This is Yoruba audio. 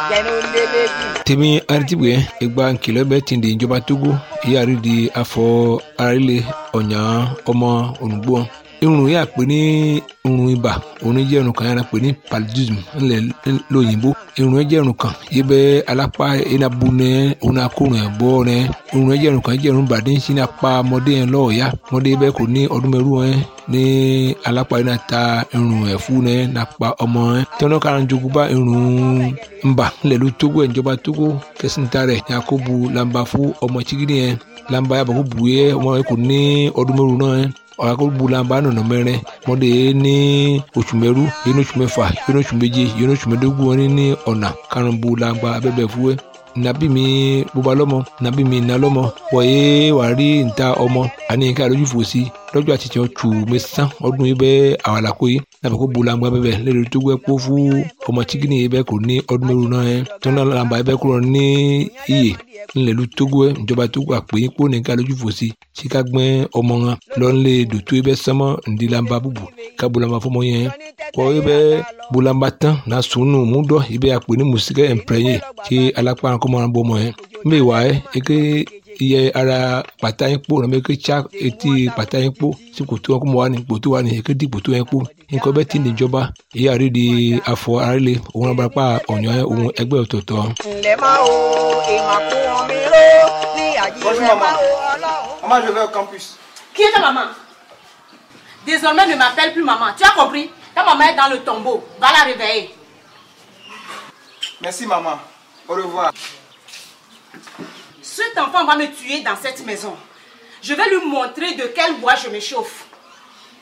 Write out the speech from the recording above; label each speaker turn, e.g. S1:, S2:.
S1: tèmi aritibue ìgbà nkìlọ̀ bẹ́ẹ̀ ti di ìjọba togo ìyáàrí di afọ arílẹ̀ ọ̀nyà ọmọ olùgbò irun yà pé ní irun ibà òun jẹ́ irun kan yàrá pé ní paludism ńlẹ̀ lóyìnbó irun yẹn jẹ́ irun kan yìí bẹ́ alápá enabu nẹ òun akórun ẹ̀ bọ́ nẹ irun yẹn jẹ́ irun kan jẹ́ irun bàdé ń sin apá ọmọdé yẹn lọ́ọ̀ọ́yá ọmọdé bẹ́ẹ̀ kò ní ọdún mẹ́rù yẹn ní alápá yẹn náà ta irun ẹ̀fú nẹ nàpa ọmọ yẹn tọ́nà kára jogun bá irun ńbà ńlẹ̀ ló tógó ìjọba tógó kẹsìntà rẹ̀ yakubu lamba fún ọmọ chigidi yẹn lamba yàbọ̀ kó bu yẹ ọmọ yẹn kò ní ọdún mẹ́rù náà yẹn ọ̀làkọ̀gbùlànbà nọ̀nà mẹ́rin mọ́dé ní oṣù mẹ́rú yìí ní oṣù mẹ́fà yìí ní oṣù méje yìí ní oṣù mẹ́dógún wọn ní ọ̀nà karùnbùlànbà abẹ́bẹ̀ fúwẹ́ nàbí mi bóba lọ́mọ nàbí mi nà lọ́mọ wọ̀nyé wà rí níta ọmọ àní nǹkan àlójú fò sí lọ́jọ́ àti tiẹ̀ tù mẹ́sàn ọdún yìí bẹ́ẹ̀ àwàlàkó yìí nàbẹ̀ kó bulangba bẹ́ẹ̀ lẹ́rìí tó gbẹ́ kó fún ọmọ chikini yìí bẹ́ẹ̀ kò ní ọdún mẹ́rù náà yẹn tó náà làǹbà yìí bẹ́ẹ̀ kúrò ní iyè ńlẹ̀lú togo ẹ̀ ìjọba togo àpèyìn kó nìkan lójú fò sí sika gbẹ́ ọmọ wọn lọ́nlẹ̀ dòtó yìí bẹ́ẹ̀ sánmọ́ ńdílàmbà bùbù ká bulangba fọmọ yẹn kọ́ yìí bẹ́ẹ̀ bulangba tán náà sùnù múdọ̀ yìí bẹ́ẹ̀ àpè ní mùsíkẹ́ ẹ̀ǹpẹ̀rẹ̀yẹ kí alápá kọ́mọ́ wọn bọ́ ọmọ yẹn mbẹ́ wà ẹ́ eke iye ara pàtà yín kpó nàbẹ eke tsa etí pàtà yín kpó sí kòtò wọn kó mọ wà ní kòtò wà ní eke di kòtò yẹn kpó nǹkan bẹ́ẹ̀ ti ní ìjọba èyí àrí di afọ arílẹ̀ òun abarapá ọ̀nyọ́ òun ẹgbẹ́ ọ̀tọ̀ọ̀tọ̀.
S2: ǹlẹ́ máa wo ìmọ̀ kún omi ró ní àjíṣẹ́ máa wo ọlọ́run.
S3: Maman, je vais au campus.
S4: Qui est ta maman Désormais, ne m'appelle plus maman. Tu as compris Ta maman est dans le tombeau. Va la réveiller.
S3: Merci, maman. Au revoir.
S4: Cet enfant va me tuer dans cette maison. Je vais lui montrer de quel bois je me chauffe.